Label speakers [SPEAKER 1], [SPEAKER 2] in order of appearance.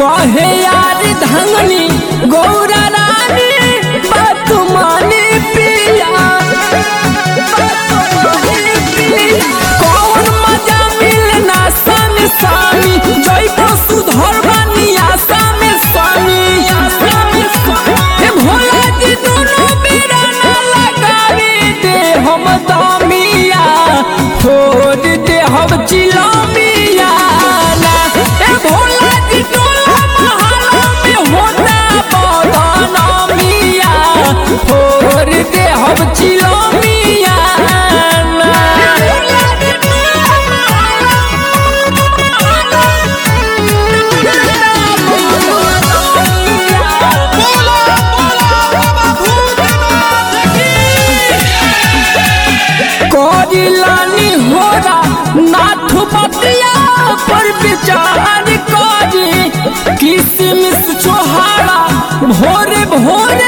[SPEAKER 1] कहे यार धंगनी गौरा रानी बात माने पिया कौन मजा मिलना सन सामी जय को सुधर बानी आशा में स्वामी हे भोला जी दोनों बेरा ना लगावे दे हम दामिया छोड़ दे हम चिलमिया ना हे भोला जी टोला महला में होता बदनामिया छोड़ दे हम चिलमिया ना
[SPEAKER 2] बोला बोला बाबा भूतनाथ की
[SPEAKER 1] करिलानी होरा नाथ बतिया पर विचार करी किसमिस छोहारा भोरे भोरे